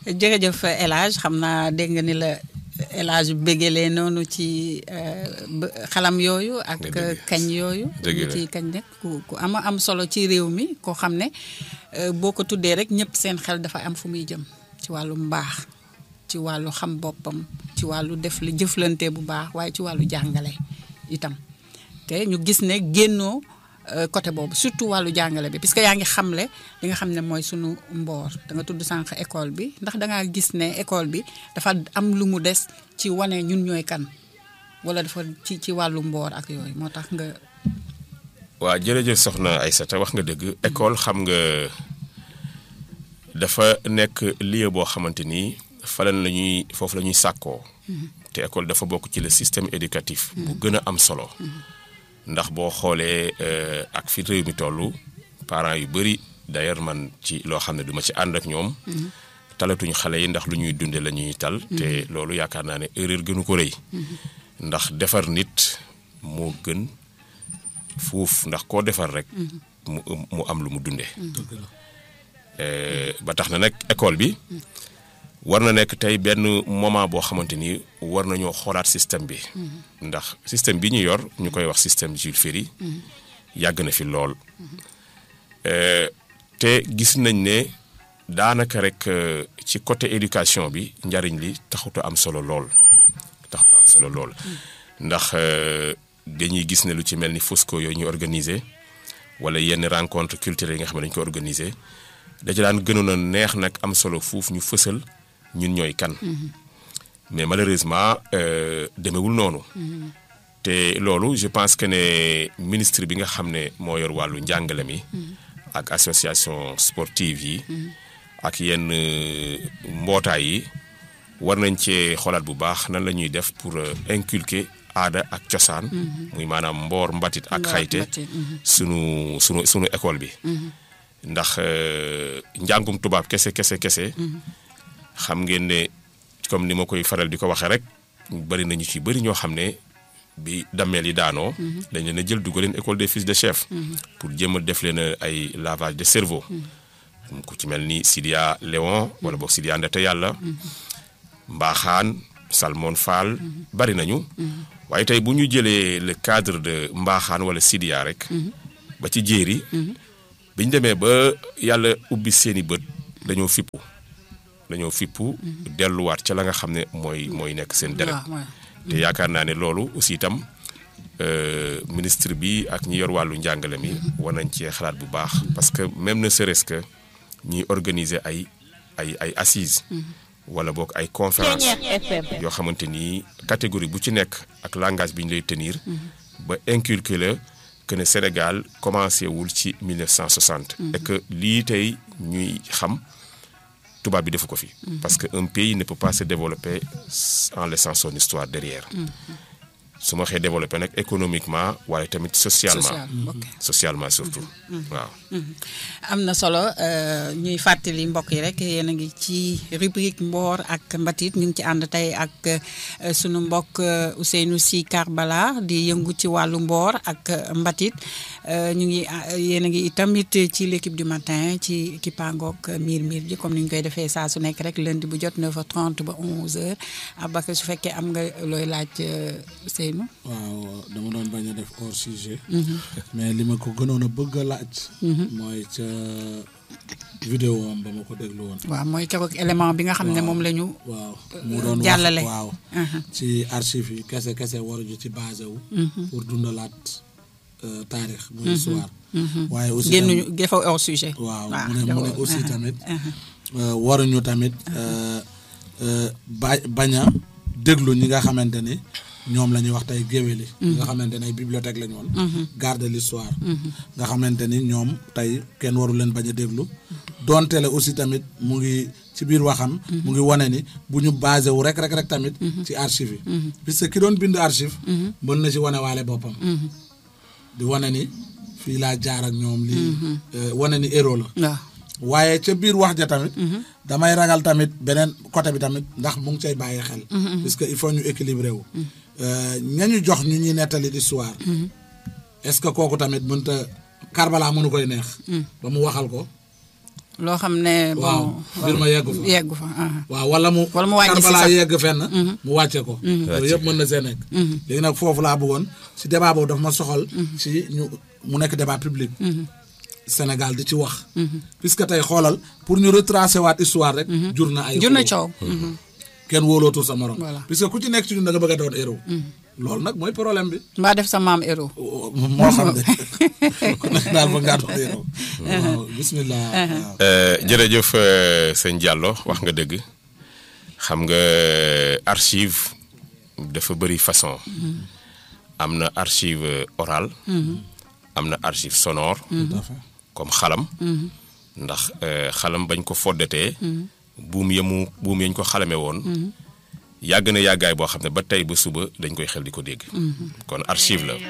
jërëjëf El Hadj xam naa dégg nga ni la El Hadj bégelee noonu ci xalam yooyu ak kañ yooyu ñu ci kañ nekk ku ku ama am solo ci réew mi koo xam ne boo ko tuddee rek ñëpp seen xel dafa am fu muy jëm ci wàllu mbaax ci wàllu xam boppam ci wàllu def li jëflante bu baax waaye ci wàllu jàngale itam te ñu gis ne génnoo côté boobu surtout wàllu jàngale bi puisque yaa ngi xamle li nga xam ne mooy sunu mboor da nga tudd sànq école bi ndax da ngaa gis ne école bi dafa am lu mu des ci wane ñun ñooy kan wala dafa ci ci wàllu mboor ak yooyu moo tax nga. waaw jërëjëf soxna Aïssata wax nga dëgg école xam nga dafa nekk lieu boo xamante ni falan la ñuy foofu la ñuy sàkkoo. te école dafa bokk ci le système éducatif. bu gën a am solo. ndax boo xoolee ak fi réew mi toll parents yu bëri d'ailleurs man ci loo xam ne duma ci ànd ak ñoom. talatuñu xale yi ndax lu ñuy dunde la ñuy tal. te loolu yaakaar naa ne erreur gënu ko rëy. ndax defar nit moo gën fuuf ndax koo defar rek. mu mu am lu mu dunde ba tax na nag école bi. war na nekk tey benn moment boo xamante ni war nañoo xoolaat système bi. ndax système bi ñu yor ñu koy wax système Jules Ferry. yàgg na fi lool. te gis nañ ne daanaka rek ci côté éducation bi njariñ li taxuta am solo lool. taxuta am solo lool. ndax dañuy gis ne lu ci mel ni Fosco yooyu ñu organiser wala yenn rencontre culturelle yi nga xam ne dañu ko organiser da ci daan gënoon a neex nag am solo fuuf ñu fësal. ñun ñooy kan mais malheureusement demewul noonu te loolu je pense que ne ministre bi nga xam ne moo yor wàllu njàngale mi ak association sportive yi ak yenn mbootaay yi war nañ cee xoolaat bu baax nan la ñuy def pour inculquer aada ak cosaan muy maanaam mboor mbatit ak xayte sunu sunu sunu école bi ndax njàngum tubaab kese kese kese xam ngeen ne comme ni ma koy faral di ko waxee rek bari nañu ci bëri ñoo xam ne bi dammeel yi daanoo. dañ leen a jël dugal leen école des fils de chef. pour jéem a def leen ay lavage de cerveau. ku ci mel ni Sidia Léon wala boog Sidia Ndete yàlla. Mbaaxaan Salmon Fall. bari nañu. waaye tey bu ñu jëlee le cadre de Mbaaxaan wala Sidia rek. ba ci jéeri. bi ñu demee ba yàlla ubbi seeni bët dañoo fippu. dañoo fippu delluwaat ca la nga xam ne mooy mooy nekk seen deret te yaakaar naa ne loolu aussi itam ministre bi ak ñi yor wàllu njàngale mi war nañ cee xalaat bu baax parce que même ne serait-ce que ñuy organiser ay ay ay assises wala boog ay conférence yoo xamante ni catégorie bu ci nekk ak langage bi ñu lay tenir ba inculquer la que ne Sénégal commencé wul ci 1960 et que lii tey ñuy xam tubaab bi defu ko fi. parce que un pays ne peut pas se développer en laissant son histoire derrière. su ma xee développé nag économiquement waaye tamit socialement. socialement surtout. waaw. am na solo ñuy fàttali mbokk yi rek yéen a ngi ci rubrique mboor ak mbatit ñu ngi ci ànd tey ak sunu mbokk Ousseynou Sy Karbala di yëngu ci wàllu mboor ak mbatit ñu ngi yéen a ngi tamit ci l'équipe du matin ci kippaangook miir miir ji comme ni ñu koy defee saa su nekk rek lundi bu jot 9h30 ba 11h abaka su fekkee am nga looy laaj Ousseynou. waaw dama doon bañ a def hors sujet. mais li ma ko gënoon a bëgg a laaj. mooy ca vidéo am ba ma ko déglu woon. waaw mooy keroog élément bi nga xam ne moom la ñu. waaw mu doon jàllale waaw. ci archive yi kese kese waruñu ci basé wu. pour dundalaat taarix muy histoire. waaye aussi génnuñu defa hors sujet. waaw mu ne mu ne aussi tamit. waruñu tamit ba bañ a déglu ñi nga xamante ni. ñoom la ñuy wax tey géwél yi nga xamante ne ay bibliothèque la ñu woon garde l'histoire nga xamante ni ñoom tey kenn waru leen bañ a déglu donte la aussi tamit mu ngi ci biir waxam mu ngi wane ni bu ñu basé wu rek rek rek tamit ci archive yi puisque ki doon bind archive mën na ci wane waale boppam di wane ni fii laa jaar ak ñoom lii wane ni héros la waaye ca biir wax ja tamit damay ragal tamit beneen côté bi tamit ndax mu ngi cay bàyyi xel puisque il faut ñu équilibré wu ñañu jox ñu ñuy nettali histoire est-ce que kooku tamit mënta Karbala mënu koy neex ba mu waxal ko loo xam ne. waaw bon mbir ma yeggu fa yeggu fa. ah. waaw wala mu Wala mu wàññi si Karbala sax. yegg fenn mu wàcce ko loolu yëpp mën na see nekk léegi nag foofu laa bëggoon si débat boobu dafa ma soxal si ñu mu nekk débat public Sénégal di ci wax puisque tey xoolal pour ñu retracer waat histoire rek jur na ay jur na xuloo. coow. Mhm. kenn wóolootul sa morom Voilà. puisque ku ci nekk ci ñun da nga bëgg a doon héros loolu nag mooy problème bi mbaa def sa maam héros. moo xam ne ku nekk daal ba ngaa doon héros waaw bismillah waaw. Euh, jërëjëf euh, sëñ Diallo wax nga dëgg xam nga archive dafa bëri façon am na archive orale am na archive sonore tout à fait comme xalam ndax euh, xalam bañ ko foddatee buum yamu buum yañ ko xalame woon yàgg na yàggaay boo xam ne ba tey ba suba dañ koy xel di ko dégg kon archive la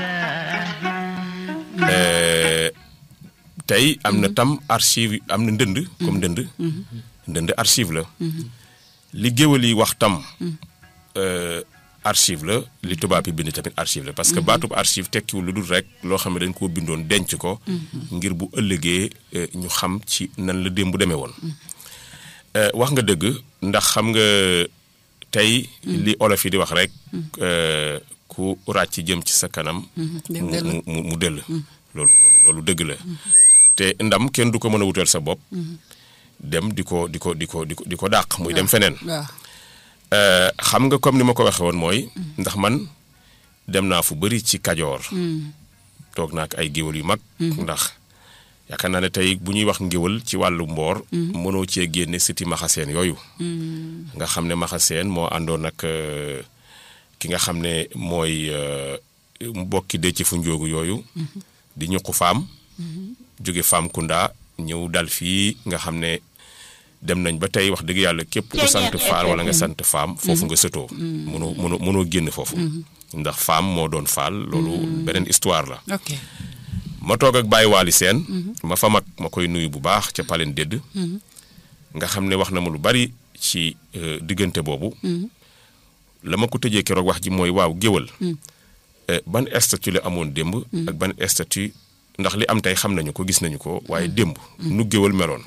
Euh, tey am na tam archive am na ndënd comme ndënd ndënd archive la li géwal yi wax tam euh, archive la li tubaab yi bind tamit archive la parce que baatub archive tekkiwul lu dul rek loo xam ne dañ koo bindoon denc ko ngir bu ëllëgee euh, ñu xam ci nan la démb demee woon Euh, wax nga dëgg ndax xam nga tey li olof yi di wax rek euh, ku ràcc jëm ci sa kanam dem mu dell. mu mu mu dëll loolu loolu loolu dëgg la te ndam kenn du ko mën a wutal sa bopp dem di ko di ko di ko di ko di ko dàq muy dem feneen waaw. Euh, xam nga comme ni ma ko waxee woon mooy ndax man dem naa fu bëri ci kajoor toog naa ak ay géwal yu mag ndax yaakaar naa ne tey bu ñuy wax ngéwal ci wàllu mboor mënoo cee génne siti maxaseen yooyu nga xam ne maxaseen moo àndoon ak euh, ki nga xam ne mooy euh, mbokki dëcc fu njóogu yooyu di ñuqu faam jóge faam kunda ñëw dal fii nga xam ne dem nañ ba tey wax dëgg yàlla képp ku sant faal wala nga sant faam foofu nga sëtoo mënoo mënoo mënoo génn foofu ndax faam moo doon faal loolu beneen histoire la ok. ma toog ak Baye Waly Sène ma fa mag ma koy nuyu bu baax ca Palen Dédd nga xam ne wax na ma lu bari ci euh, diggante boobu la ma ko tëjee keroog wax ji mooy waaw géwal euh, ban statut la amoon démb ak ban statut ndax li am tey xam nañu ko gis nañu ko waaye démb nu géwal meloon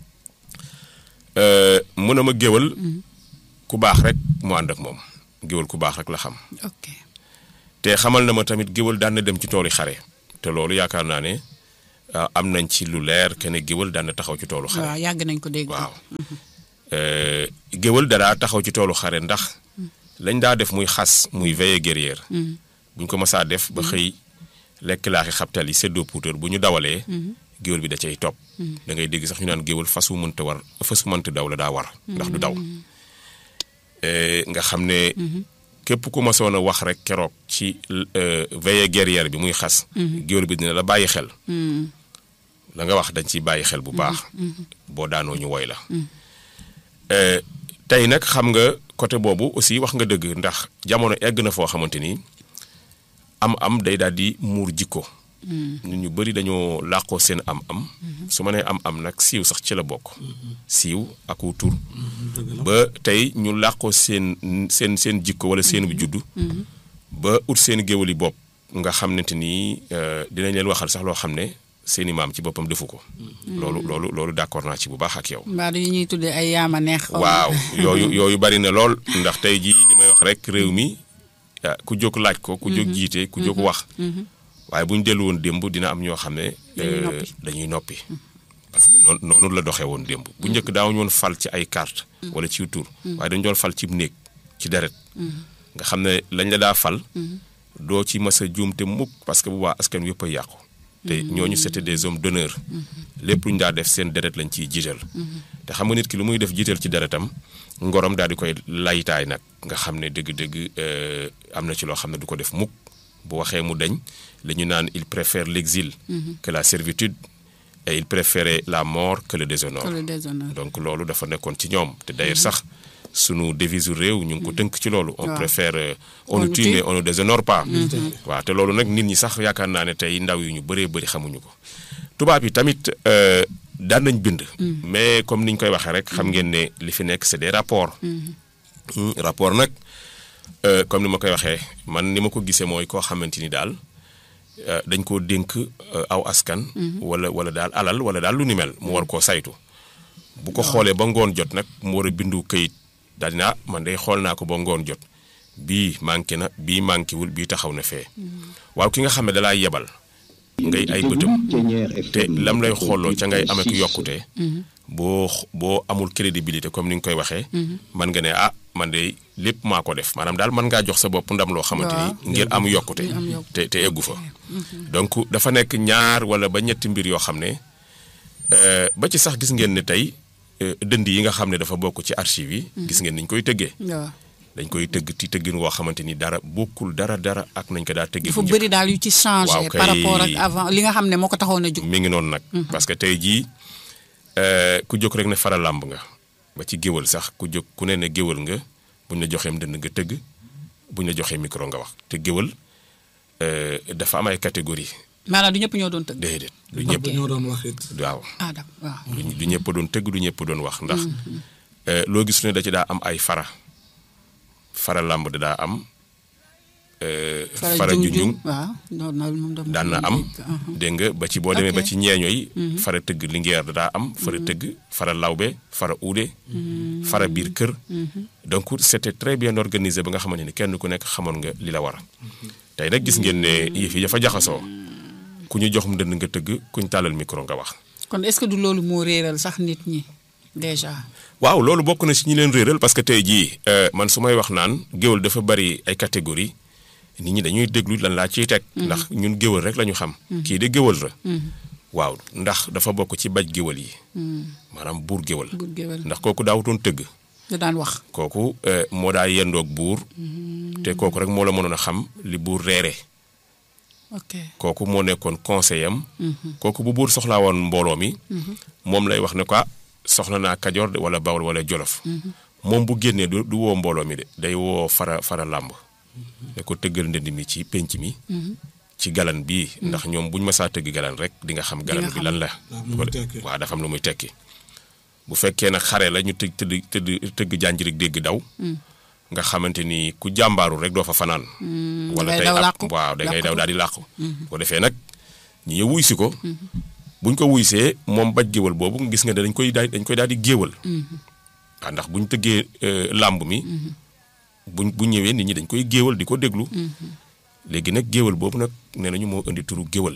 Euh, mu ne ma géwal ku baax rek mu ànd ak moom géwal ku baax rek la xam ok. te xamal na ma tamit géwal daan na dem ci toolu xare te loolu yaakaar naa ne ah, am nañ ci lu leer que ne géwal daan na taxaw ci toolu xare waaw yàgg nañ ko dégg. waaw Euh, géwal dadaa taxaw ci toolu xare ndax lañ daa def muy xas muy veillée guerrière buñ ko masaa def ba xëy lekk laaxi xabtal yi séddoo puutar bu ñu dawalee géwal bi da cay topp da ngay dégg sax ñu naan géwal fas wu mënta war fas wu mënta daw la daa war ndax du daw Euh, nga xam ne képp ku masoon a wax rek keroog ci euh, veillée guerrière bi muy xas géwal bi dina la bàyyi xel la nga wax dañ ciy bàyyi xel bu baax boo daanoo ñu woy la Euh, tey nag xam nga côté boobu aussi wax nga dëgg ndax jamono egg na foo xamante ni am am day daal di muur jikko nit ñu bëri dañoo làqoo seen am am su ma nee am am nag siiw sax ci la bokk siiw ak wu tur ba tey ñu làqoo seen seen seen jikko wala seen bu juddu ba ut seen géwali bopp nga xamante ni euh, dinañ leen waxal sax loo xam ne seeni maam ci boppam defu ko loolu loolu loolu d'accord naa ci bu baax ak yow mbaa yi ñuy tuddee ay yaama neex. xaw ma. waaw yooyu yooyu bari na lool ndax tey jii li may wax rek réew mi ah, ku jóg laaj ko ku jóg jiite ku jóg wax waaye bu ñu dellu woon démb dina am ñoo xam ne Dañuy euh, noppi. dañuy noppi parce que noonu noonu la doxee woon démb bu njëkk daawuñu woon fal ci ay carte wala ci tur waaye dañu doon fal ci néeg ci deret nga xam ne lañ la daa fal doo ci mës a juum te mukk parce que bu baax askan wi yëpp a yàqu te ñooñu c'était des hommes d'honneur lépp lu ñu daa def seen deret lañ ciy jiital te xam nga nit ki lu muy def jiital ci deretam ngorom daal di koy laytaay nag nga xam ne dëgg-dëgg euh, am na ci loo xam ne du ko def mukk bu waxee mu dañ li ñu naan il préfère l'exil que la servitude et il préférait la mort que le déshonneur que le déshonneur. donc loolu dafa nekkoon ci ñoom te d'ailleurs sax sunu devise réew ñu ngi ko tënk ci loolu on waaw. préfère euh, On on nous nous tue tue. mais on ne déshonore pas waaw te loolu nag nit ñi sax yaakaar naa ne tey ndaw yu ñu bëree bëri xamuñu ko tubaab yi tamit euh, daan nañ bind mais comme ni ñu koy waxee rek xam ngeen ne li fi nekk c'est des rapports Hmm, rapport nag euh, comme ni ma koy waxee man ni ma ko gisee mooy koo xamante ni daal dañ koo dénk aw askan. wala wala daal alal wala daal lu ni mel mu war koo saytu. bu ko xoolee ba ngoon jot nag mu war a bindu këyit daal di ah man day xool naa ko ba ngoon jot bii manqué na bii manqué wul bii taxaw na fee. waaw ki nga xam ne da laa yebal. ngay ay bëtam te lam lay xooloo ca ngay amee ku yokkute. boo boo amul crédibilité comme ni nga koy waxee. man nga ne ah man de lépp maa ko def maanaam daal mën ngaa jox sa bopp ndam loo xamante ni ngir am yokkute. te te eggu fa. donc dafa nekk ñaar wala ba ñetti mbir yoo xam ne ba ci sax gis ngeen ne tey dënd yi nga xam ne dafa bokk ci archive yi. gis ngeen niñ koy tëggee. dañ koy tëgg ci tëggin woo xamante ni dara bokkul dara dara ak nañ ko daa tëggee. dafa bëri daal yu ci changé. par rapport ak avant li nga xam ne moo ko taxoon a jóg. mi ngi noonu nag. parce que tey jii ku jóg rek ne fara làmb nga. ba ci géwal sax ku jóg ku ne ne géwal nga buñ la joxeem dënd nga tëgg buñ la joxee micro nga wax te géwal dafa am ay catégorie maanaam du ñëpp ñoo doon tëgg. déedéet du ñëpp ñoo doon wax it. waaw. ah waaw. du ñëpp doon tëgg du ñëpp doon wax ndax. loo gis ne da ci daa am ay fara. fara làmb da daa am. fara junjung waaw daan na am. dégg nga ba ci boo demee ba ci ñeeño yi. fara tëgg lingeer da daa am. fara tëgg fara lawbe fara uude. fara biir kër. donc c'était très bien organisé ba nga xamante ni kenn ku nekk xamoon nga li la war. tey nag gis ngeen ne yëf yi dafa jaxasoo. ku ñu joxum dënd nga tëgg kuñ tàllal micro nga wax. kon est-ce que du loolu moo réeral sax nit ñi déjà. waaw loolu bokk na si ñi leen réeral parce que tey jii man su may wax naan géwal dafa bari ay catégorie nit ñi dañuy déglu lan laa ciy teg. ndax ñun géwal rek la ñu xam. kii de géwal la. waaw ndax dafa bokk ci baj géwal yi. maanaam buur géwal. buur géwal ndax kooku daawutoon tëgg. da daan wax. kooku moo daa yendoog buur. te kooku rek moo la mënoon a xam li buur reere. ok kooku moo nekkoon conseiller am. kooku bu buur soxlaa woon mbooloo mi. moom lay wax ne quoi soxla naa kajoor wala bawol wala jolof. moom bu génnee du du woo mbooloo mi de day woo fara fara làmb. ne ko tëggal ndënd mi ci penc mi. ci galan bii ndax ñoom buñ masaa tëgg galan rek di nga xam galan bi lan la. waaw dafa am lu muy tekki. bu fekkee nag xare la ñu tëgg tëdd tëdd tëgg jànjirig dégg daw. nga xamante ni ku jàmbaaru rek doo fa fanaan. wala tey ab waaw da ngay daw daal di làqu. bu defee nag ñu ñëw wuy si ko. buñ ko wuysee moom baj géwal boobu gis nga dañ koy dañ koy daal di géwal. waaw ndax buñ tëggee làmb mi. buñ bu ñëwee nit ñi dañ koy géwal di ko déglu. léegi nag géwal boobu nag nee nañu moo indi turu géwal.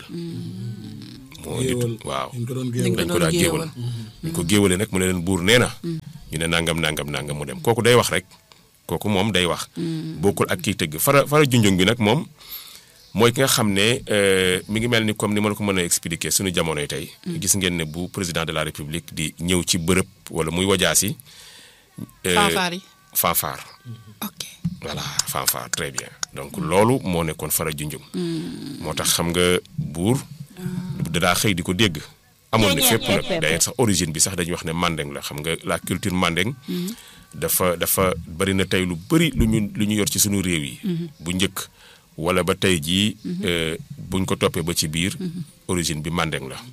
moo indi waaw dañ ko daa géwal. buñ ko géwalee nag mu ne leen buur nee na. ñu ne nangam nangam nangam mu dem kooku day wax rek. kooku moom day wax. bokkul ak kiy tëgg fara fara junjung bi nag moom mooy ki nga xam ne mi ngi mel ni comme ni ma la ko mën a expliquer suñu jamonoy tey. gis ngeen ne bu président de la république di ñëw ci bërëb wala muy wajaasi. fanfare yi. fanfare. ok voilà fanfare très bien donc loolu moo nekkoon fara junjung. moo tax xam nga buur. dadaa xëy di ko dégg. amoon na fépp nag d'ailleurs sax origine bi sax dañuy wax ne mandeng la xam nga la culture mandeng. dafa dafa bari na tey lu bari lu ñu lu ñu yor ci suñu réew yi. bu njëkk wala ba tey jii. buñ ko toppee ba ci biir. origine bi mandeng la.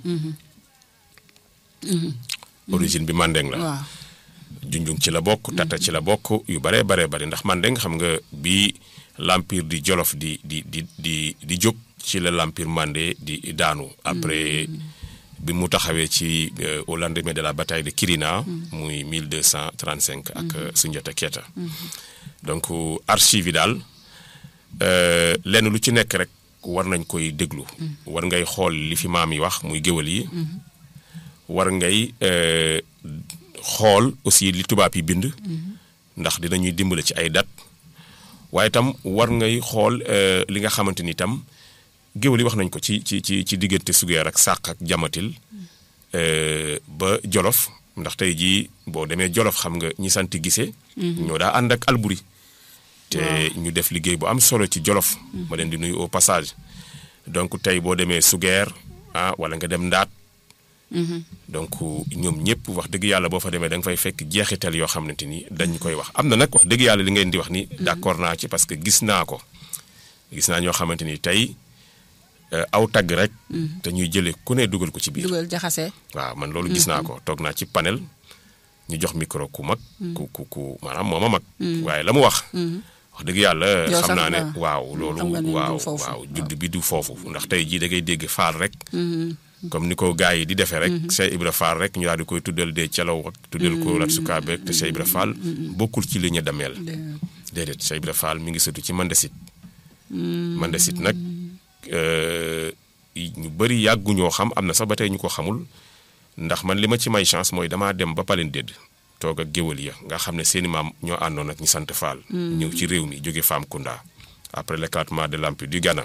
origine bi mandeng la. waaw junjung ci la bokk tata ci la bokk yu baree baree bari ndax mandeng xam nga bi l'empire di jolof di di di di di jóg ci la l'empire mandé di daanu. après bi mu taxawee ci au lendemain de la bataille de Kirina. muy 1235 ak Sunjata Keita. donc archive yi daal lenn lu ci nekk rek war nañ koy déglu. war ngay xool li fi maam yi wax muy géwal yi. war ngay xool aussi li tubaab yi bind. ndax dinañuy dimbale ci ay date waaye itam war ngay xool li nga xamante ni itam. géwal yi wax nañ ko ci ci ci ci diggante sugeer ak sàq ak jamatil ba jolof ndax tey jii boo demee jolof xam nga ñi santi gisee ñoo daa ànd ak alburi te ñu def liggéey bu am solo ci jolof ma leen di nuyu au passage donc tey boo demee sugeer ah wala nga dem ndaat donc ñoom ñëpp wax dëgg yàlla boo fa demee da nga fay fekk jeexital yoo xamante ni dañ koy wax am na nag wax dëgg yàlla li ngeen di wax ni d'accord naa ci parce que gis naa ko gis naa ñoo xamante ni tey aw tagg rek. te ñuy jëlee ku ne dugal ko ci biir. dugal jaxase. waaw man loolu gis naa ko toog naa ci panel ñu jox micro ku mag. ku ku ku maanaam moom a mag. waaye la mu wax. wax dëgg yàlla Yow xam sax naa ne nga- waaw loolu xam nga ni du waaw foofu. waaw judd bi du foofu ndax tey jii da ngay dégg faal rek comme ni ko gars yi di defee rek Cheikh Ibra Fall rek ñu daal di koy tuddal dee calaw ak tuddal ko Lat Sukaabe te Cheikh Ibra Fall bokkul ci li ñu dameel déedéet Cheikh Ibra Fall mi ngi sëtu ci Mandesit Mandesit nag euh, ñu bëri yàgguñoo xam am na sax ba tey ñu ko xamul ndax man li ma ci may chance mooy damaa dem ba Palen Dédd toog ak géwël ya nga xam ne seeni maam ñoo àndoon ak ñi sant Fall. ñëw ci réew mi jóge Famkunda après l'éclatement de l'Empire du Ghana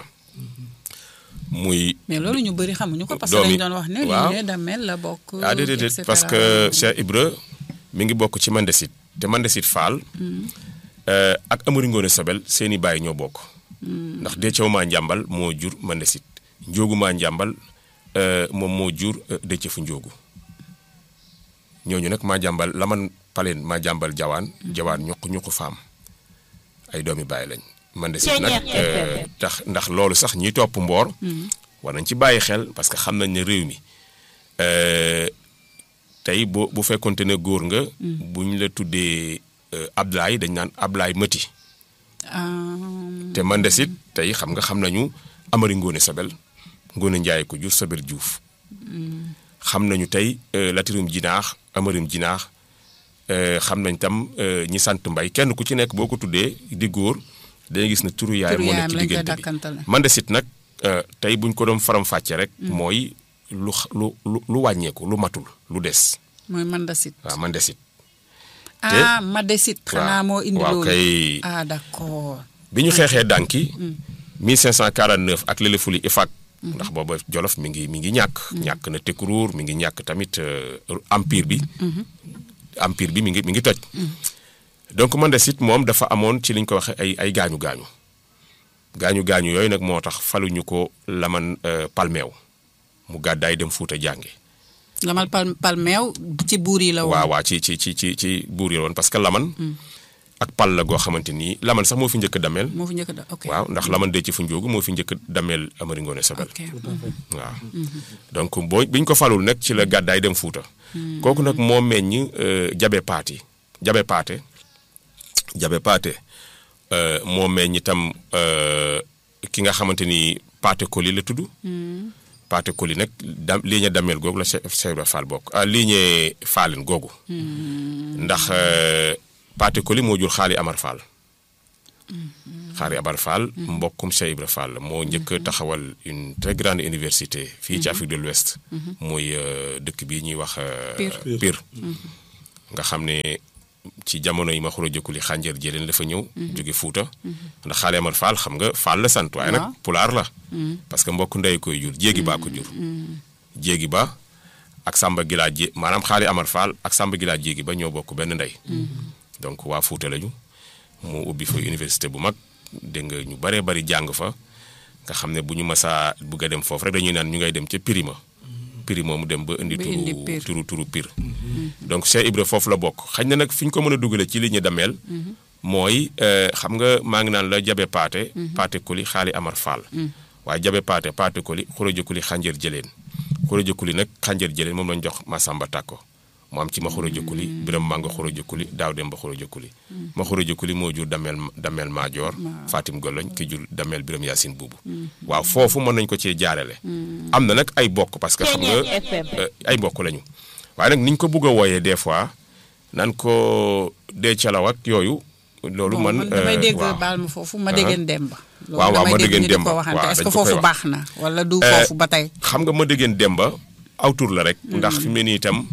muy. mais loolu ñu bëri xamuñu ko parce que doomi- dañ doon wax ne waaw. lignée Damel la bokk. ah déedéet et déedéet parce cetera. que Cheikh Ibra mi ngi bokk ci Mandesit te Mandesit Fall euh, ak Amari Ngoone Sobel seeni baay ñoo bokk ndax Déthié maa njàmbal moo jur Mandesit Njóogu maa njàmbal euh, moom moo jur euh, Déthié fu Njóogu ñooñu nag maa jàmbal laman paleen maa jàmbal jawaan jawaan ñuq ñuq faam ay doomi baay lañ Mandesit nag euh, tax ndax loolu sax ñiy topp mboor war nañ ci bàyyi xel parce que xam nañ ne réew mi euh, tey boo bu fekkonte ne góor nga. bu ñu la tuddee euh, Ablaye dañ naan Ablaye Mati. Ah, te Mandesit tey xam nga xam nañu Amari Ngoone Sobel Ngoone Njaay ko jur Sobel Juuf xam nañu tey euh, Latirum Jinaax Amarim Jinaax euh, xam nañ tam euh, ñi sant Mbay kenn ku ci nekk boo ko tuddee di góor dañuy gis ne turu yaay Turu moo yaayam nekk ci lañ koy diggante bi dàkkantale. Mandesit nag euh, tey buñ ko doon faram fàcce rek. mooy lu xa- lu lu lu wàññeeku lu matul lu des mooy Mandasit. waaw Mandesit. ah Madesit. xanaa moo indi waaw loolu. kay ah d'accord. bi ñu xeexee dànki 1549 ak lelefuli ifak ndax booba jolof mi ngi mi ngi ñàkk ñàkk na tekkuruur mi ngi ñàkk tamit euh, empire bi empire bi mi ngi mi ngi toj donc Mandesit moom dafa amoon ci li ñu ko waxee ay ay gaañu gaañu gaañu gaañu yooyu nag moo tax faluñu ko laman euh, palmeew mu gàddaay dem fuuta jànge lamal pal palmeew ci buur yi la woon. waaw waaw ci ci ci ci ci buur yi woon parce que laman ak pal la goo xamante nii laman sax moo fi njëkk a dameel moo fi njëkk da ok. waaw ndax laman dee ci fu njóogu moo fi njëkk a dameel Amari Ngoone Sobel ok. waaw donc boo biñ ko falul nag ci la gàddaay dem fuuta kooku nag moo meññ euh, jabe paati jabe paate jabe paate euh, moo meññ itam euh, ki nga xamante ni paate koli la tudd paate koli nag da ligne dameel googu la Cheikh Cheikh Ibra Fall bokk ah ligne Fallen googu ndax euh, paate koli moo jur xaali Amar Fall xaari Amar Fall mbokkum Cheikh Ibra Fall la moo njëkk a taxawal une très grande université fii ci Afrique de l'Ouest muy euh, dëkk bii ñuy wax euh, Pire. Pire nga xam ne ci jamono yi ma xuro jëkkuli xànjar jëleen la fa ñëw jóge Fuuta ndax xaali Amar Fall xam nga Fall la sant waaye nag Waaw. pulaar la parce que mbokk ndey koy jur jéegi baa ko jur jéegi ba ak Samba Gilaa jé maanaam xaali Amar Fall ak Samba Gilaa jéegi ba ñoo bokk benn ndey donc waa Fuuta lañu mu ubbi fa université bu mag dégg nga ñu baree bari jàng fa nga xam ne bu ñu masaa bugg a dem foofu rek dañuy naan ñu ngay dem ca Pirima Pirima mu dem ba indi Ba indi turu Pire. turu turu Pire donc Cheikh Ibra foofu la bokk xañ na nag fi ñu ko mën a dugale ci li ñu dameel mooy euh, xam nga maa ngi naan la jabe paate paate koli xaali Amar Fall waaye jabe paate paate koli xuraja kuli xànjar jëleen xuraja kuli nag xànjar jëleen moom lañ jox Masamba Tàkko mu am ci ma xuraja kuli biram mànga xuraja kuli daaw dem ba xuraja kuli ma xuraja kuli moo jur dameel dameel maajoor Fatim Goloñ ki jur dameel biram Yaasin buubu waaw foofu mën nañ ko cee jaarale am na nag ay bokk parce que xam nga euh, ay mbokk lañu waaye nag niñ ko bugg a wooyee des fois nan ko dee calaw ak yooyu loolu Bon, man man damay euh, dégg waaw. baal ma foofu ma déggeen Demba. loolu waaw, waaw, damay ma dégg déggeen ñu di Demba. ko waxante waaw, est-ce dañ que ko koy foofu wax. baax na wala du Euh, foofu ba tey. xam nga ma déggeen Demba aw tur la rek. ndax fi mu ne nii itam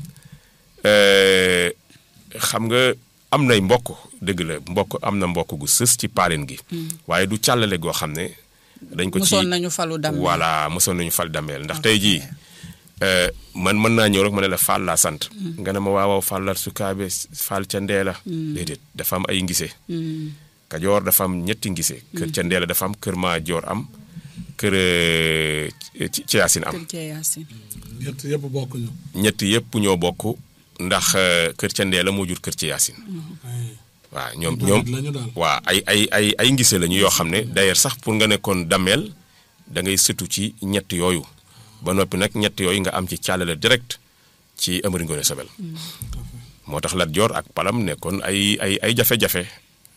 euh, xam nga am nay mbokk dëgg la mbokk am na mbokk gu sës ci paaleen gi. waaye du càllale goo xam ne. dañ ko ci mosoon nañu falu Damel. voilà mosoon nañu fal dameel ndax tey jii euh, man mën naa ñëw rek ma ne la Fall laa sant. nga ne ma waaw waaw Fall la sukaabe Fall ca ndee la. déedéet dafa am ay ngise. Kajoor dafa am ñetti ngise. kër ca ndee la dafa am kër maa joor am kër euh, ci ci Yaasin am. Kër Cee Yaasin. ñett yëpp bokk ñu. ñett yëpp ñoo bokk ndax euh, kër ca ndee la moo jur kër ci Yaasin. waaw ñoom ñoom la ñu daal. waa ay ay ay ay ngise lañu yoo xam ne d'ailleurs sax pour nga nekkoon dameel da ngay sëtu ci ñett yooyu ba noppi nag ñett yooyu nga am ci càllale direct ci Amari Ngoone Sobel moo tax Lat Joor ak Palam nekkoon ay ay ay jafe-jafe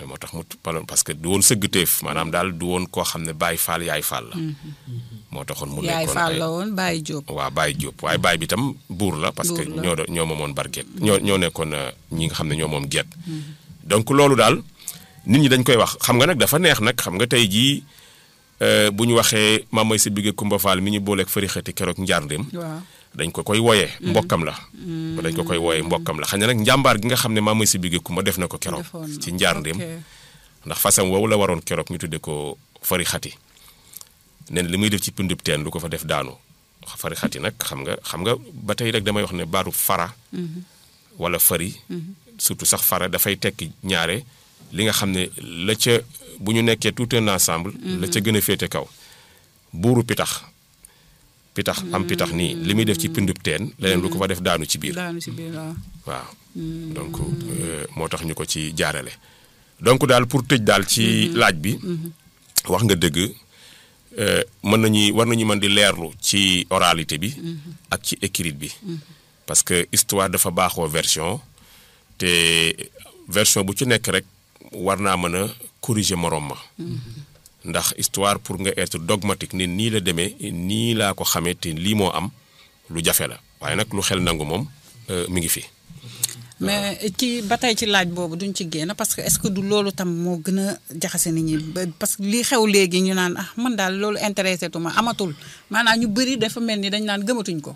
moo tax mu parce que du woon sëggteef maanaam daal du woon koo xam ne Baye Fall yaay Fall la. moo taxoon mu yaay nekkoon Fall ay la woon Baye Diop. waaw Baye Diop waaye Baye bi tam buur la. parce que Buur la. ñoo do- ñoo moomoon barget ñoo ñoo nekkoon euh, ñi nga xam ne ñoo moom get donc loolu daal nit ñi dañ koy wax xam nga nag dafa neex nag xam nga tey jii euh, bu ñu waxee maam mooy sa bigge Kumba Fall mi ñu booleeg fëri xëti keroog njaarndéem waaw dañ ko koy wooyee mbokkam la dañ ko koy wooyee mbokkam la xam ne nag njàmbaar gi nga xam ne maam mooy sa bigge Kumba def na ko keroog defoon na. ci njaarndéem ok. ndax fasam woowu la waroon keroog ñu tudde ko fari xati nee na li muy def ci pindub teen lu ko fa def daanu fari xati nag xam nga xam nga ba tey rek damay wax ne baatu fara wala fari surtout sax fara dafay tekki ñaare li nga xam ne la ca bu ñu nekkee tout un ensemble la ca gën a féete kaw buuru pitax pitax am pitax nii li muy def ci pindub teen leneen lu ko fa def daanu ci biir daanu si biir waaw. waaw donc euh, moo tax ñu ko ci jaarale donc daal pour tëj daal ci laaj bi wax nga dëgg euh, mën nañuy war nañu mën di leerlu ci oralité bi ak ci écrit bi parce que histoire dafa baaxoo version te version bu ci nekk rek war naa mën a corriger morom ma ndax histoire pour nga être dogmatique ni nii la demee nii laa ko xamee te lii moo am lu jafe la waaye nag lu xel nangu moom euh, mi ngi fi mais ci ba tey ci laaj boobu duñ ci génn parce que est-ce que du loolu tam moo gën a jaxase nit ñi ba- parce que li xew léegi ñu naan ah man daal loolu intéressé tuma amatul maanaam ñu bëri dafa mel ni dañ naan gëmatuñ ko.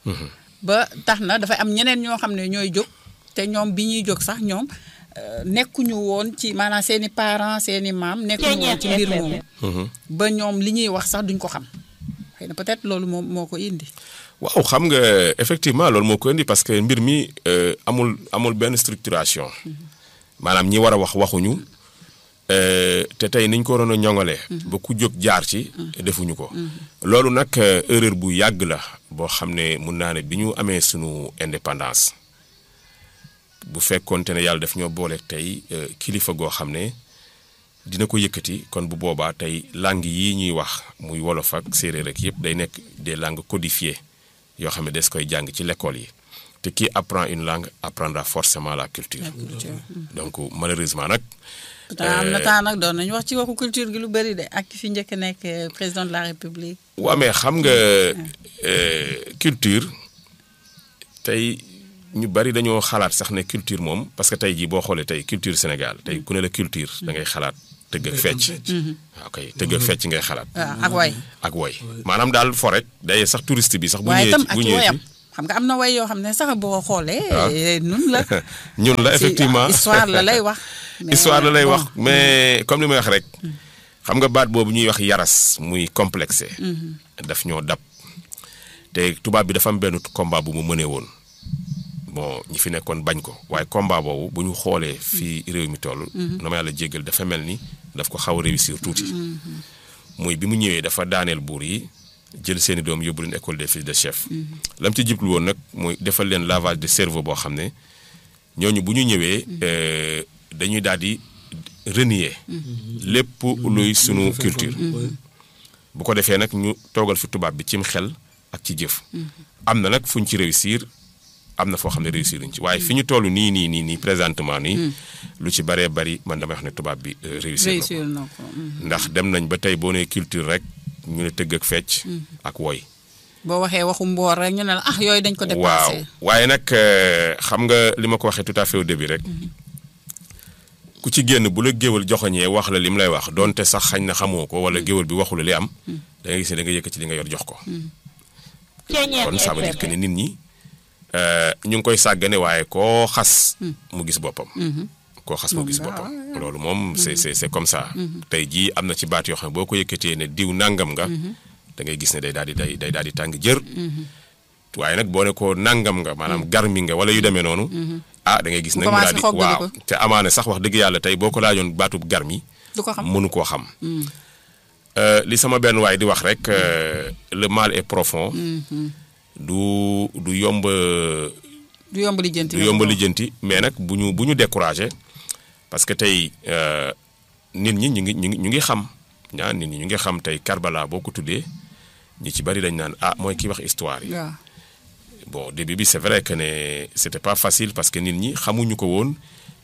ba tax na dafay am ñeneen ñoo xam ne ñooy jóg te ñoom bi ñuy jóg sax ñoom euh, nekkuñu woon ci maanaam seen i parents seen i maam. nekkuñu woon ci mbir moomu. ba ñoom li ñuy wax sax duñ ko xam xëy na peut-être loolu moom moo ko indi. waaw xam nga effectivement loolu moo ko indi parce que mbir mi euh, amul amul benn structuration maanaam ñi war a wax waxuñu euh, te tey niñ ko waroon a ñoŋalee. ba ku jóg jaar ci. defuñu ko. loolu nag euh, erreur bu yàgg la boo xam ne mun naa ne bi ñu amee sunu indépendance bu fekkoonte ne yàlla daf ñoo boole tey euh, kilifa goo xam ne dina ko yëkkati kon bu boobaa tey langue yii ñuy wax muy wolof ak séeréer ak yëpp day nekk des langues codifiées. yoo xam ne des koy jàng ci l'école yi te qui apprend une langue apprendra forcément la culture donc malheureusement nag pourtant am na temps nag doon nañu wax ci waxu culture gi lu bëri de ak ki fi njëkk a nekk euh, président de la république. waa mais xam nga euh, culture tey ñu bari dañoo xalaat sax ne culture moom parce que tey jii boo xoolee tey culture Sénégal tey ku ne la culture da ngay xalaat tëgg ak fecc waaw kay tëgg ak fecc ngay xalaat waaw ak way ak woy maanaam daal fo rek day sax touriste bi sax bu waaye ñëwee itam ci ak bu ci ñëwee woyam ci xam nga am na way yoo xam ne sax boo xoolee. nun la. ñun la Si, effectivement histoire la lay wax. mais histoire la lay bon, wax mais comme li may wax rek xam nga baat boobu ñuy wax yaras muy complexé daf ñoo dab te tubaab bi dafa am benn combat bu mu mënee woon bon ñi fi nekkoon bañ ko waaye combat boobu bu ñu xoolee fii réew mi toll na ma yàlla jéggal dafa mel ni daf ko xaw a réussir tuuti muy bi mu ñëwee dafa daaneel buur yi jël seeni doom yóbbu leen école des fils de chef lam ci jublu woon nag mooy defal leen lavage de cerveau boo xam ne ñooñu bu ñu ñëwee euh, dañuy daal di renier lépp luy sunu culture bu ko defee nag ñu toogal fi tubaab bi cim xel ak ci jëf am na nag fu ñu ci réussir am na foo xam ne réussir luñ ci waaye fi ñu toll nii nii nii nii présentement nii lu ci baree bari man damay wax ne tubaab bi euh, réussir na ko réussir na ko. mm. ndax dem nañ ba tey boo nee culture rek ñu ne tëgg ak fecc ak woy boo waxee waxu mboor rek ñu ne la ah yooyu dañ ko waaw dépassé. waaye nag euh, xam nga li ma ko waxee tout à fait au début rek ku ci génn bu la géwal joxoñee wax la li mu lay wax donte sax xañ na xamoo ko wala géwal bi waxu la li am da ngay gis ne da nga yëkkati li nga yor jox ko kon ça veut dire que ne nit ñi euh, ñu ngi koy sàggane waaye koo xas mu gis boppam koo xas mu gis boppam loolu moom c'est c'est c'est comme ça tey jii am na ci baat yoo xam ne boo ko yëkkatee ne diw nangam nga da ngay gis ne day daal di day day daal di tàng jër waaye nag boo ne ko nangam nga maanaam garmi nga wala yu demee noonu ah da ngay gis nag mu daal di commencé xoggali waaw ko. te amaane sax wax dëgg yàlla tey boo ko laajoon baatub garmi du ko xam mënu koo xam Euh, li sama benn waay di wax rek euh, le mal est profond du du yomb du yomb lijjanti. du yomb lijjanti mais nag bu ñu bu ñu découragé parce que tey euh, nit ñi ñu ngi ñu ngi ñu ngi xam ñaa nit ñi ñu ngi xam tey Karbala boo ko tuddee ñi ci bari dañ naan ah mooy ki wax histoire yi waaw bon début bi c'est vrai que ne c'était pas facile parce que nit ñi xamuñu ko woon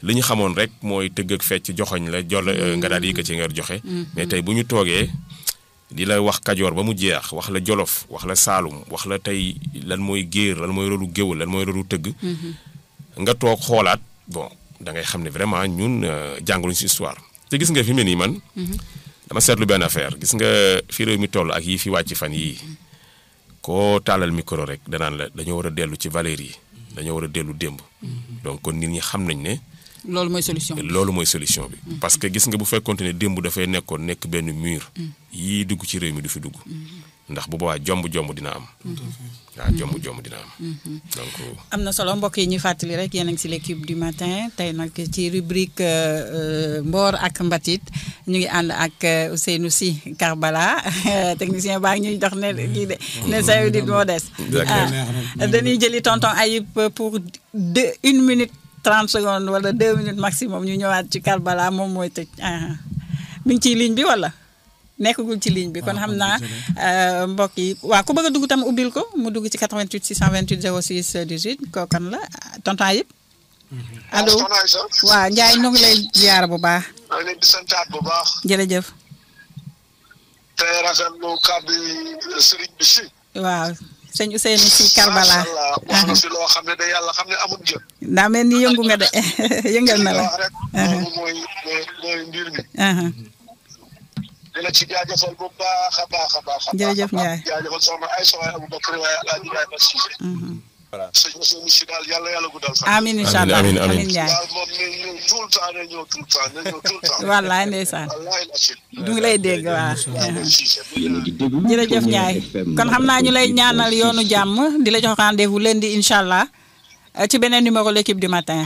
li ñu xamoon rek mooy tëgg ak fecc joxoñ la jol nga daal di yëkkati nga joxe mais tey bu ñu toogee di la wax kajoor ba mu jeex wax la jolof wax la saalum wax la tey lan mooy géer lan mooy rolu géwël lan mooy rolu tëgg nga toog xoolaat bon da ngay xam ne vraiment ñun jàngaluñ si histoire te gis nga fi mu ne nii man dama seetlu benn affaire gis nga fi réew mi toll ak yii fi wàcc fan yii koo taalal micro rek danaan la dañoo war a dellu ci valeurs yi dañoo war a dellu démb donc kon nit ñi xam nañ ne loolu mooy solution bi loolu mooy solution bi parce que gis nga bu fekkonte ne démb dafay nekkoon nekk benn mur yii dugg ci réew mi du fi dugg ndax bu boobaa jomb jomb dina am waaw jomb jomb dina am donc am na solo mbokk yi ñu fàttali rek yéen a ngi si l'équipe du matin tey nag ci rubrique mboor ak mbatit ñu ngi ànd ak Ousseynou Sy Karbala technicien baa ngi ñuy dox ne kii de ne cinq minutes moo des dañuy jëli tonton Ayib pour deux une minute 30 secondes wala 2 minutes maximum ñu ñëwaat ci Karbala moom mooy tëj mi ngi ciy ligne bi wala nekkagul ci ligne bi kon xam naa mbokk yi waaw ku bëgg a dugg tam ubbil ko mu dugg ci 88 628 06 18 kookan la tonton Ayib. allo waaw Ndiaye ñu ngi lay ziar bu baax. maa ngi leen di santaat bu baax. jërëjëf. tey rafetlu kàddu sëriñ bi si. waaw. sëñ Ousseynou Sy Karbala macha allah wax na fi loo xam ne de yàlla xam ne amul jëm. daa mel ni yëngu nga de yëngal na la. wax rek loolu mooy mooy mooy mbir mi. dina ci jaajëfal bu baax a baax a baax. jërëjëf Ndiaye jaajëfal soxna ay soxna Aboubacar waaye Alaaji Ibrahima Cissé. voilà sëñ Ousseynou Sy daal yàlla yàlla guddal fan. amiin incha allah amiin amiin amiin Ndiaye. daal moom ne ñëw tout le temps ne ñëw tout le temps ne ñëw tout le temps. wallaay ndeysaan wallaahi la si. du ngi lay dégg waa Cissé. jërëjëf Ndiaye kon xam naa ñu lay ñaanal yoonu jàmm di la jox rendez-vous lundi incha allah ci beneen numéro l'équipe du matin.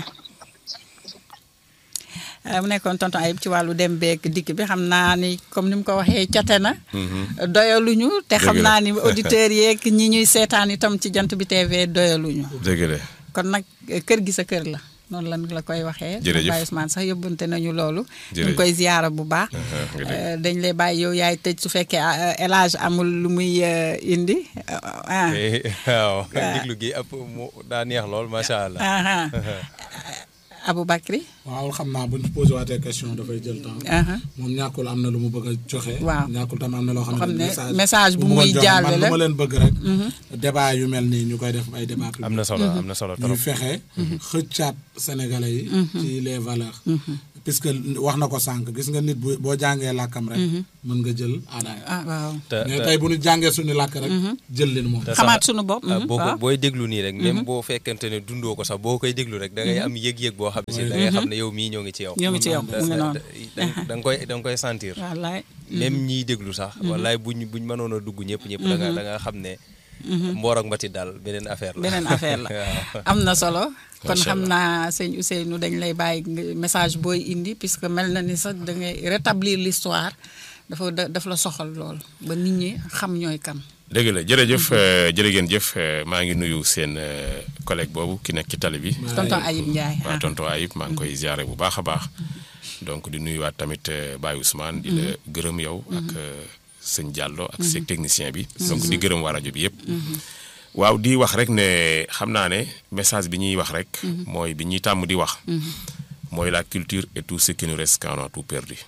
mu nekkoon tonton Ayib ci wàllu dem beeg dikk bi xam naa ni comme ni mu ko waxee cote na. doyaluñu te xam naa ni auditeurs yeeg ñi ñuy seetaan itam ci jant bi TV doyaluñu. dëgg la kon nag kër gi sa kër la noonu lan la koy waxee. jërëjëf Baye Ousmane sax yóbbante nañu loolu. ñu jërëjëf ngi koy ziyaara bu baax. dañ lay bàyyi yow yaay tëj su fekkee élage amul lu muy indi. ah waaw déglu gi ëpp mu daa neex lool macha allah. ah Aboubacry. waaw xam naa bu ñu posé waatee question dafay jël temps. ah moom ñàkkul am na lu mu bëgg a joxe. Waaw. ñàkkul tam am na loo xam xam ne ne message bu mu muy bëggoon joxe. jàllale man lu ma leen bëgg rek. débat yu mel nii ñu koy def ay débat public. am na solo am na solo ñu trop. fexe xëccaat sénégalais yi ci les valeurs puisque wax na ko sànq gis nga nit bu boo jàngee làkkam rek mën nga jël aadaay ah waaw. te mais te tey bu ñu jàngee suñu làkk rek jël leen moom te sax, xamaat sunu bopp. ah, boo ko waaw booy déglu nii rek même boo fekkente ne dundoo ko sax boo koy déglu rek da ngay am yëg-yëg boo xam ne si da ngay xam ne yow mii ñoo ngi ci yow. ñoo ngi ci yow da mu ngi noonu. da nga koy da nga koy sentir. wallaay. même ñiy déglu sax. wallaay buñ buñ mënoon a dugg ñëpp ñëpp. da nga da nga xam ne. mboor ak mbatit daal beneen affaire la. beneen affaire la waaw. am na solo kon Macha xam Allah. naa sëñ Ousseynou dañ lay bàyyi nga- message booy indi puisque mel na ni sax da ngay rétablir l'histoire dafa da- daf la soxal lool ba nit ñi xam ñooy kan dëgg la jërëjëf jërë ngeen jëf euh, maa ngi nuyu seen euh, collègue boobu ki nekk ci tali bi. tonton Ayib Ndiaye waaw ah. tonton Ayib maa ngi koy ziare bu baax a baax donc di nuyuwaat tamit euh, Baye Ousmane. di la gërëm yow. ak euh, sëñ Diallo ak seen technicien bi. donc di gërëm waa rajo bi yëpp. waaw di wax rek ne xam naa ne message bi ñuy wax rek. mooy bi ñuy tàmm di wax. mooy la culture et tout ce qui nous reste quand on a tout perdu.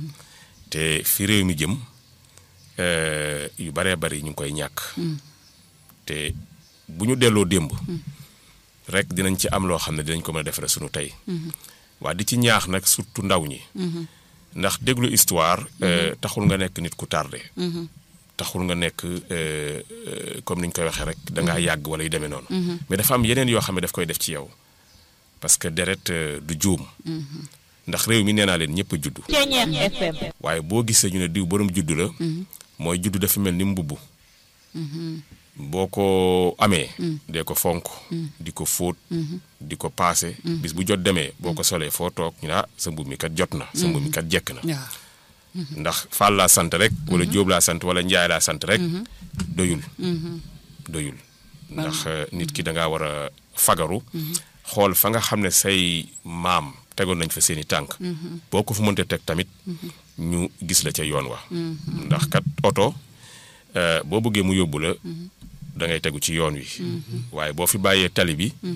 te fi réew mi jëm euh, yu baree bari ñu ngi koy ñàkk. te bu ñu delloo démb. rek dinañ ci am loo xam ne dinañ ko mën a defaree sunu tey. waa di ci ñaax nag surtout ndaw ñi. ndax déglu histoire. euh, taxul nga nekk nit ku tardé. taxul nga nekk euh, euh, comme ni ñu koy waxee rek da ngaa yàgg wala yu demee noonu. mais dafa am yeneen yoo xam ne daf koy def ci yow parce que deret euh, du juum. ndax réew mi nee naa leen ñëpp a juddu. waaye boo gisee ñu ne diw borom juddu la. mooy juddu dafa mel ni mbubb. boo ko amee. dee ko fonk. di ko fóot. di ko paase. bis bu jot demee boo ko solee foo toog ñu ne ah sa mbubb mi kat jot na. sa mbubb mi kat jekk na. waaw ndax Fall laa sant rek. wala Jóob laa sant wala Njaay laa sant rek. doyul. doyul ndax euh, nit ki da ngaa war a fagaru. xool fa nga xam ne say maam tegoon nañ fa seeni tànk. boo ko fu mënte teg tamit. ñu gis la ca yoon wa. ndax kat oto euh, boo bëggee mu yóbbu la. da ngay tegu ci yoon wi. waaye boo fi bàyyee tali bi.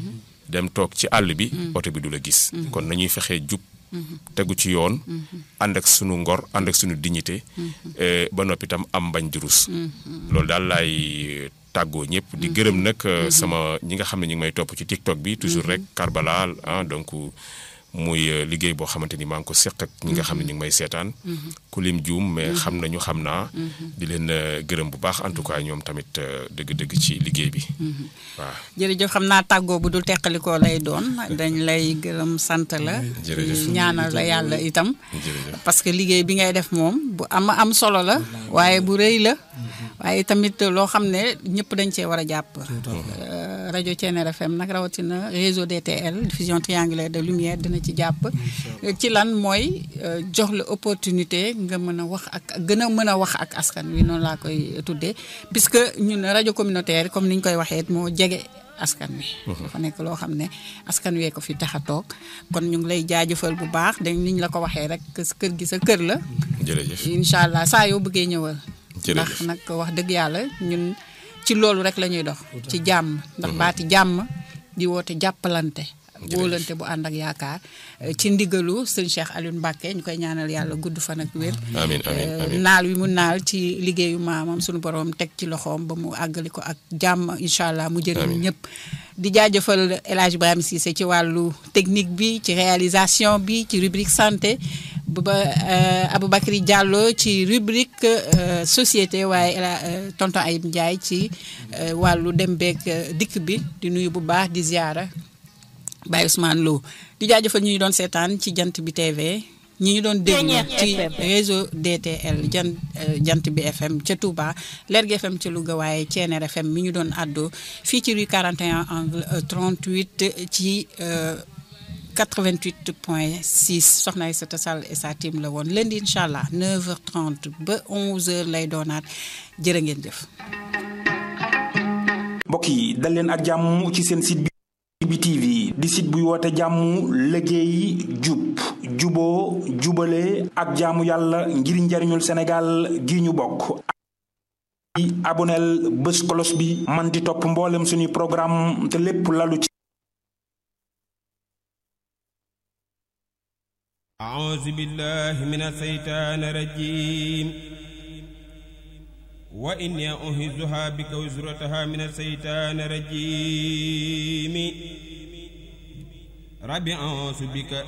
dem toog ci àll bi oto bi du la gis kon nañuy fexee jub tegu ci yoon ànd ak sunu ngor ànd ak sunu dignité ba noppi itam am bañ di rus loolu daal laay tàggoo ñëpp di gërëm nag sama ñi nga xam ne ñi ngi may topp ci TikTok bi toujours rek Karbala ah donc muy liggéey boo xamante ni maa ngi ko seq ak ñi nga xam ne ñu ngi may seetaan ku lim juum mais xam nañu xam naa di leen gërëm bu baax en tout cas ñoom tamit dëgg-dëgg ci liggéey bi waaw jërëjëf xam naa tàggoo bu dul teqalikoo lay doon dañ lay gërëm sant la ñaanal la yàlla itam parce que liggéey bi ngay def moom bu am am solo la waaye bu rëy la waaye tamit loo xam ne ñëpp dañ cee war a jàpp rajo Thiéniere FM nag rawatina réseau DTL diffusion triangulaire de lumière dina ci jàpp ci lan mooy jox la opportunité nga mën a wax ak gën a mën a wax ak askan wi noonu laa koy tuddee puisque ñun rajo communautaire comme ni ñu koy waxee moo jege askan wi dafa nekk loo xam ne askan wee ko fi tax a toog kon ñu ngi lay jaajëfal bu baax dañ niñ la ko waxee rek kër gi sa kër la jërëjëf incha allah saa yoo bëggee ñëwal jërëjëf ndax nag wax dëgg yàlla ñun ci loolu rek la ñuy dox ci jàmm ndax baati jàmm di woote jàppalante wóolante bu ànd ak yaakaar ci ndigalu sëñ Cheikh Alioune Mbacke ñu koy ñaanal yàlla gudd fan ak wér amiin amiin amiin naal wi mu naal ci liggéeyu maamam suñu borom teg ci loxoom ba mu àggali ko ak jàmm incha allah mu jëriñ ñëpp di jaajëfal El Hadj Ibrahima Cissé ci wàllu technique bi ci réalisation bi ci rubrique santé ba Aboubacry Diallo ci rubrique société waaye tonton Ayib Ndiaye ci wàllu dem beeg dikk bi di nuyu bu baax di ziara Baye Ousmane Lo di jaajëfal ñu ñu doon seetaan ci jant bi TV ñi ñu doon déglu ci réseau DTL jant jant bi FM ca Touba Lergui FM ca Louga waaye Thiéniere FM mi ñu doon àddoo fii ci rue 41 angle 38 ci 88 point 6 soxna Aïssata Sall et sa team la woon lundi incha allah 9h30 ba 11h lay doonaat jërë ngeen jëf. mbokk yi dal leen ak jàmm ci seen site bi. bi TV di site buy woote jàmm liggéey jub juboo jubale ak jaamu yàlla ngir njariñul Sénégal gi ñu bokk aboneel bés kolos bi man di topp mboolem suñuy programme te lépp lalu ci أعوذ بالله من الشيطان الرجيم وإني أهزها بك وزرتها من الشيطان الرجيم ربي أعوذ بك